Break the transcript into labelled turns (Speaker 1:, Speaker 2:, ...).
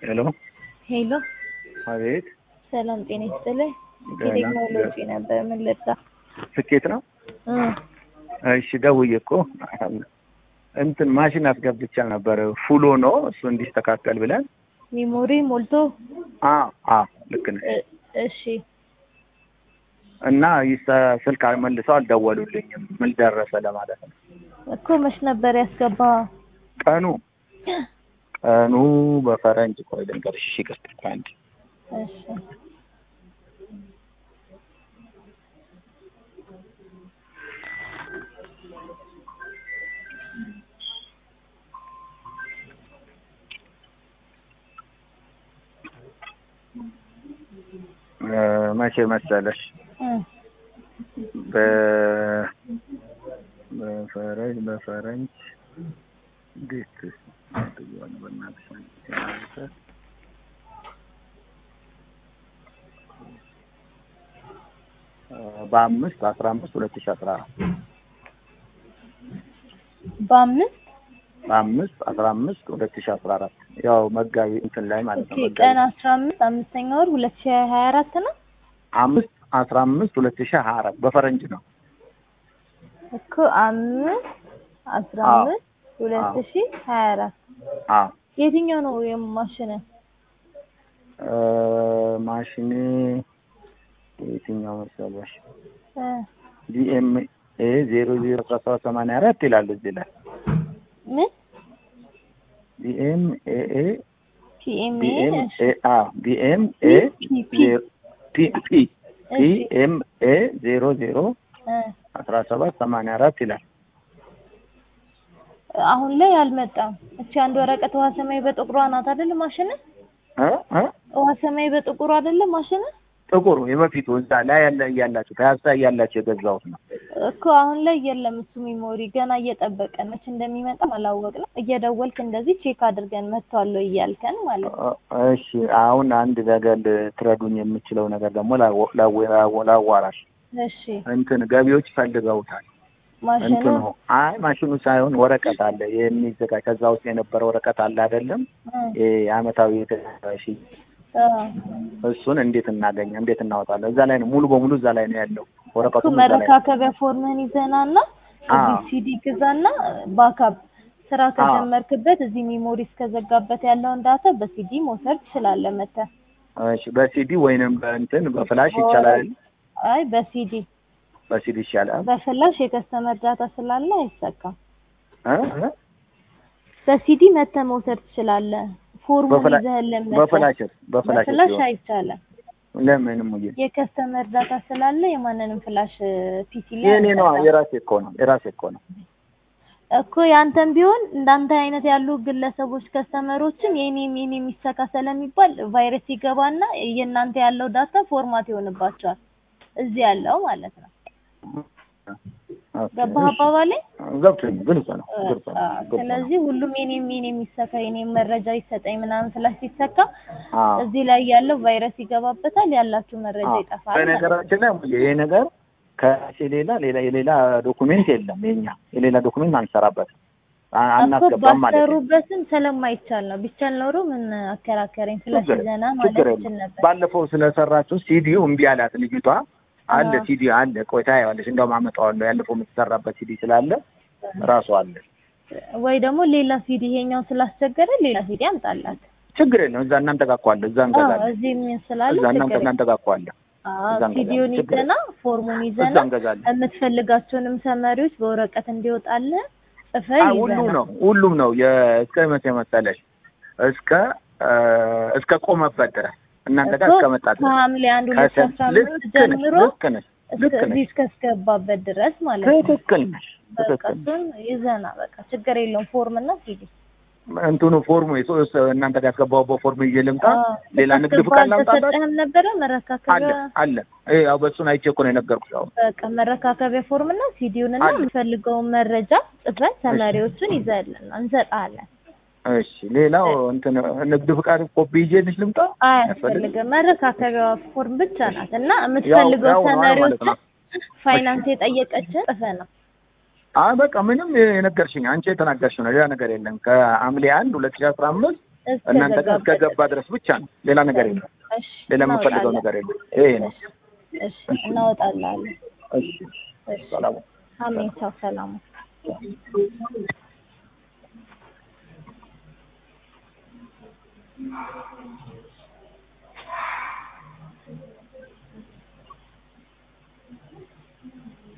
Speaker 1: ሄሎ
Speaker 2: ሄሎ፣
Speaker 1: አቤት።
Speaker 2: ሰላም ጤና ይስጥልኝ።
Speaker 1: ደህና።
Speaker 2: የቴክኖሎጂ ነበር። ምን ልርዳ?
Speaker 1: ስኬት ነው።
Speaker 2: እ
Speaker 1: እሺ ደውዬ እኮ እንትን ማሽን አስገብቻ ነበር ፉሎ ነው እሱ እንዲስተካከል ብለን።
Speaker 2: ሚሞሪ ሞልቶ
Speaker 1: አ አ ልክ ነህ።
Speaker 2: እ እሺ
Speaker 1: እና ይሰ- ስልክ መልሰው አልደወሉልኝም። ምን ደረሰ ለማለት ነው።
Speaker 2: እኮ መች ነበር ያስገባ?
Speaker 1: ቀኑ ቀኑ በፈረንጅ ቆይ ልንገርሽ። እሺ ይቅርታ አንድ
Speaker 2: እሺ
Speaker 1: እ መቼ መሰለሽ
Speaker 2: እ
Speaker 1: በ በፈረንጅ በፈረንጅ እንዴት ብየዋል በእናትሽ አንተ እ በአምስት አስራ አምስት ሁለት ሺህ አስራ አራት
Speaker 2: በአምስት
Speaker 1: በአምስት አስራ አምስት ሁለት ሺህ አስራ አራት ያው መጋቢ እንትን ላይ ማለት ነው
Speaker 2: ኦኬ
Speaker 1: መጋቢ
Speaker 2: ቀን አስራ አምስት አምስተኛ ወር ሁለት ሺህ ሀያ አራት ነው
Speaker 1: አምስት አስራ አምስት ሁለት ሺህ ሀያ አራት በፈረንጅ ነው
Speaker 2: እኮ አምስት አስራ
Speaker 1: አዎ።
Speaker 2: አምስት ሁለት
Speaker 1: አዎ።
Speaker 2: ሺህ ሀያ አራት
Speaker 1: አዎ
Speaker 2: የትኛው ነው የማሽን?
Speaker 1: እ ማሽኔ የትኛው መሰለሽ
Speaker 2: እ
Speaker 1: ዲኤምኤ ዜሮ ዜሮ አስራ ሰባት ሰማንያ አራት ይላል እዚህ ላይ
Speaker 2: ምን
Speaker 1: ዲኤምኤ
Speaker 2: ፒኤምኤ
Speaker 1: ዲኤምኤ አ ዲኤምኤ
Speaker 2: ፒ ፒ
Speaker 1: ፒ ፒ
Speaker 2: እሺ
Speaker 1: ዲኤምኤ ዜሮ ዜሮ
Speaker 2: እ
Speaker 1: አስራ ሰባት ሰማንያ አራት ይላል።
Speaker 2: አሁን ላይ አልመጣም። እቺ አንድ ወረቀት ውሃ ሰማይ በጥቁሯ ናት አይደል? ማሽን
Speaker 1: እ እ
Speaker 2: ውሃ ሰማይ በጥቁሩ አይደለም ማሽን
Speaker 1: ጥቁሩ የበፊቱ እዛ ላይ ያለ እያላችሁ ከያሳ እያላችሁ የገዛሁት ነው።
Speaker 2: እኮ አሁን ላይ የለም። እሱ ሚሞሪ ገና እየጠበቀን መች እንደሚመጣም አላወቅንም። እየደወልክ እንደዚህ ቼክ አድርገን መጥቷል ወይ እያልከን ማለት ነው።
Speaker 1: እ እሺ አሁን አንድ ነገር ልትረዱኝ የምችለው ነገር ደግሞ ላወ- ላወ- ላዋራሽ
Speaker 2: እሺ
Speaker 1: እንትን ገቢዎች ፈልገውታል።
Speaker 2: ማሽኑ
Speaker 1: እንትኑ አይ ማሽኑ ሳይሆን ወረቀት አለ የሚዘጋጅ ከዛ ውስጥ የነበረ ወረቀት አለ አይደለም
Speaker 2: እ
Speaker 1: ይሄ የአመታዊ የተሽ
Speaker 2: አ
Speaker 1: እሱን እንዴት እናገኘ እንዴት እናወጣለን? እዛ ላይ ነው ሙሉ በሙሉ እዛ ላይ ነው ያለው ወረቀቱ
Speaker 2: እኮ
Speaker 1: እዛ ላይ ነው።
Speaker 2: መረካከቢያ ፎርምህን ይዘናና
Speaker 1: አዎ።
Speaker 2: እዚህ ሲዲ ግዛና ባካፕ ስራ ከጀመርክበት እዚህ ሚሞሪ እስከዘጋበት ያለውን ዳታ በሲዲ መውሰድ ትችላለህ መተህ።
Speaker 1: እሺ በሲዲ ወይንም በእንትን በፍላሽ ይቻላል።
Speaker 2: አይ በሲዲ
Speaker 1: በሲዲ ይሻላል።
Speaker 2: በፍላሽ የከስተመር ዳታ ስላለ አይሰካም።
Speaker 1: እ እ
Speaker 2: በሲዲ መተህ መውሰድ ትችላለህ። ፎርሙን
Speaker 1: በፍላ-
Speaker 2: ይዘህልን መተህ።
Speaker 1: በፍላሽ በፍላሽ
Speaker 2: በፍላሽ
Speaker 1: ሲሆን
Speaker 2: አይቻልም።
Speaker 1: ለምን ሙዬ
Speaker 2: የከስተመር ዳታ ስላለ የማንንም ፍላሽ ፒሲ ላይ
Speaker 1: የኔ ነው
Speaker 2: አንሰካም።
Speaker 1: የራሴ እኮ ነው የራሴ እኮ ነው።
Speaker 2: እኮ ያንተም ቢሆን እንዳንተ አይነት ያሉ ግለሰቦች ከስተመሮችን የኔም የኔም ይሰካ ስለሚባል ቫይረስ ይገባና የእናንተ ያለው ዳታ ፎርማት ይሆንባቸዋል እዚህ ያለው ማለት ነው።
Speaker 1: ኦኬ፣
Speaker 2: ገባህ
Speaker 1: እሺ።
Speaker 2: አባባሌ?
Speaker 1: ገብቶኝ ግልጽ ነው ግልጽ ነው
Speaker 2: አዎ።
Speaker 1: ግልጽ ነው።
Speaker 2: ስለዚህ ሁሉም የኔም የኔም ይሰካ የኔም መረጃ ይሰጠኝ ምናምን ስላሽ ሲሰካ
Speaker 1: አዎ
Speaker 2: እዚህ ላይ ያለው ቫይረስ ይገባበታል፣ ያላችሁ መረጃ
Speaker 1: አዎ።
Speaker 2: ይጠፋል ማለት ነው።
Speaker 1: በነገራችን ላይ ሙዬ ይሄ ነገር ከራሴ ሌላ ሌላ የሌላ ዶኩሜንት የለም። የኛ የሌላ ዶኩሜንት አንሰራበትም አ-
Speaker 2: እኮ
Speaker 1: አናስገባም ማለት ነው።
Speaker 2: ባሰሩበትም ስለማይቻል ነው። ቢቻል ኖሮ ምን አከራከረኝ ፍላሽ
Speaker 1: ችግር
Speaker 2: ይዘና
Speaker 1: ችግር
Speaker 2: ማለት
Speaker 1: የለም።
Speaker 2: ይችል ነበር።
Speaker 1: ባለፈው ስለሰራችሁ ሲዲው እምቢ አላት ልጅቷ። አለ
Speaker 2: አዎ።
Speaker 1: ሲዲ አለ፣ ቆይ ታየዋለሽ። እንደውም አመጣዋለሁ ያለፈው የምትሰራበት ሲዲ ስላለ ራሱ አለ።
Speaker 2: ወይ ደግሞ ሌላ ሲዲ ይሄኛው ስላስቸገረ ሌላ ሲዲ አምጣላት።
Speaker 1: ችግር የለም። እዛ እናንተ ጋር እኮ አለ፣ እዛ
Speaker 2: አዎ
Speaker 1: እንገዛለን።
Speaker 2: እዚህ ምን ስላለ
Speaker 1: እዛ እናንተ
Speaker 2: ችግር
Speaker 1: እናንተ ጋር እኮ አለ፣
Speaker 2: አዎ
Speaker 1: እዛ እንገዛለን።
Speaker 2: ሲዲውን
Speaker 1: ችግር
Speaker 2: ይዘና ፎርሙን
Speaker 1: እዛ
Speaker 2: ይዘና
Speaker 1: እንገዛለን።
Speaker 2: የምትፈልጋቸውንም ሰመሪዎች በወረቀት እንዲወጣልህ ጽፈህ
Speaker 1: አይ ሁሉም
Speaker 2: ይዘና
Speaker 1: ነው ሁሉም ነው የእስከ መቼ መሰለሽ እስከ እ እስከ ቆመበት ድረስ እናንተ ጋር
Speaker 2: እኮ
Speaker 1: እስከ መጣ ድረስ
Speaker 2: ከሐምሌ አንድ ሁለት ሺህ አስራ
Speaker 1: ልክ
Speaker 2: አምስት
Speaker 1: ነሽ
Speaker 2: ጀምሮ
Speaker 1: ልክ ነሽ ልክ
Speaker 2: እስከ- እዚህ
Speaker 1: ነሽ
Speaker 2: እስከስገባበት ድረስ ማለት ነው።
Speaker 1: ትክክል ነሽ
Speaker 2: በቃ
Speaker 1: ትክክል ነሽ።
Speaker 2: እሱን ይዘና በቃ ችግር የለውም ፎርም እና ሲዲ
Speaker 1: እንትኑ ፎርሙ የሶስት እናንተ ጋር ያስገባሁበት ፎርም ይዤ ልምጣ
Speaker 2: አዎ።
Speaker 1: ሌላ ንግድ
Speaker 2: ስታስገባ
Speaker 1: ፍቃድ ላምጣላት
Speaker 2: አልተሰጠህም ነበረ
Speaker 1: አለ
Speaker 2: መረካከቢያ
Speaker 1: አለ ይሄ ያው በእሱን አይቼ እኮ ነው የነገርኩሽ አሁን
Speaker 2: በቃ መረካከቢያ ፎርም እና ሲዲውን እና
Speaker 1: አለ።
Speaker 2: የምፈልገውን መረጃ ጽፈን ተማሪዎቹን ይዘልን እንሰጣለን።
Speaker 1: እሺ ሌላው እንትን ንግድ ፍቃድ ኮፒ ይዤልሽ ልምጣ
Speaker 2: አያስፈልግም። መረካከቢያ ፎርም ብቻ ናት እና የምትፈልገው
Speaker 1: ያው ነው ማለት
Speaker 2: ተማሪዎችን
Speaker 1: ነው።
Speaker 2: ፋይናንስ የጠየቀችን ጽፈ ነው።
Speaker 1: አይ በቃ ምንም የነገርሽኝ አንቺ የተናገርሽው ነው ሌላ ነገር የለም ከሐምሌ አንድ ሁለት ሺህ አስራ አምስት
Speaker 2: እስከ
Speaker 1: እናንተ ጋር
Speaker 2: ገባበት
Speaker 1: እስከ ገባ ድረስ ብቻ ነው። ሌላ ነገር የለም።
Speaker 2: እሺ
Speaker 1: ሌላ የምፈልገው
Speaker 2: እናወጣለን።
Speaker 1: ነገር የለም። ይሄ ነው።
Speaker 2: እሺ እናወጣለን።
Speaker 1: እሺ
Speaker 2: እሺ
Speaker 1: ሰላም
Speaker 2: አሜን። ሰው ሰላሙ